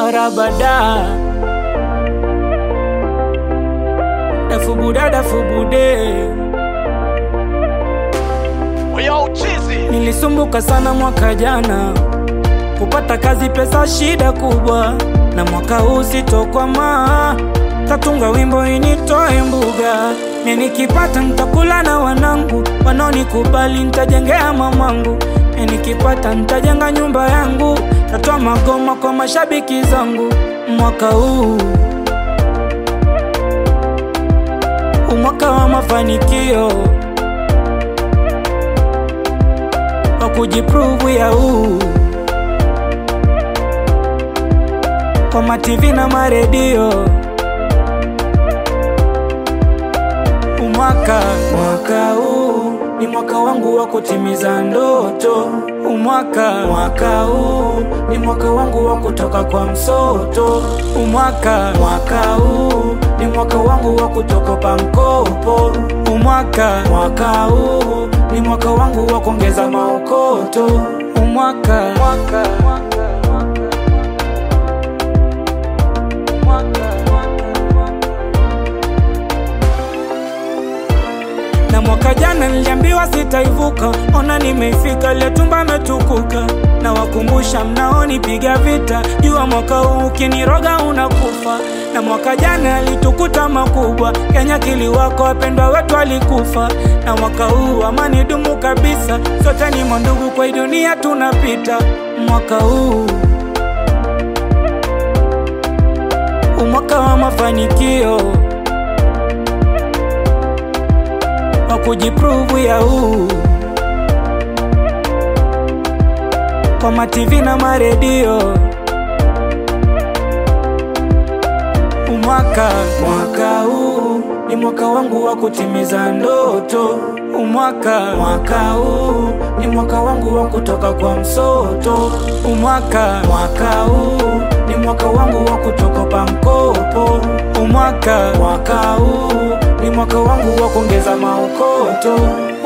rabada dafubuda dafubude Yo, chizi. Nilisumbuka sana mwaka jana kupata kazi, pesa shida kubwa, na mwaka huu sitokwama. Tatunga wimbo initoe mbuga, ni nikipata nitakula na wanangu, wanaonikubali nitajengea mamangu, ni nikipata nitajenga nyumba yangu, tatoa magoma kwa mashabiki zangu. Mwaka huu umwaka wa mafanikio wa kujiprove ya huu kwa mativi na maredio umwaka mwaka huu ni mwaka wangu wa kutimiza ndoto umwaka mwaka huu ni mwaka wangu wa kutoka kwa msoto umwaka mwaka huu ni mwaka wangu wa kutokopa mkopo umwaka mwaka huu ni mwaka wangu wa kuongeza maokoto umwaka mwaka, mwaka, na mwaka jana niliambiwa sitaivuka, ona nimeifika, ile tumba metukuka. Na wakumbusha mnaonipiga vita, jua mwaka huu ukiniroga unakufa. Na mwaka jana alitukuta makubwa, Kenya kiliwako, wapendwa wetu walikufa. Na mwaka huu amani dumu kabisa, sote ni mandugu, kwa hii dunia tunapita. Mwaka huu umwaka wa mafanikio wa kujiprove ya huu kwa mativi na maredio umwaka mwaka huu ni mwaka wangu wa kutimiza ndoto umwaka mwaka huu ni mwaka wangu wa kutoka kwa msoto umwaka mwaka huu ni mwaka wangu wa kutokopa mkopo umwaka mwaka huu ni mwaka wangu wa kuongeza maokoto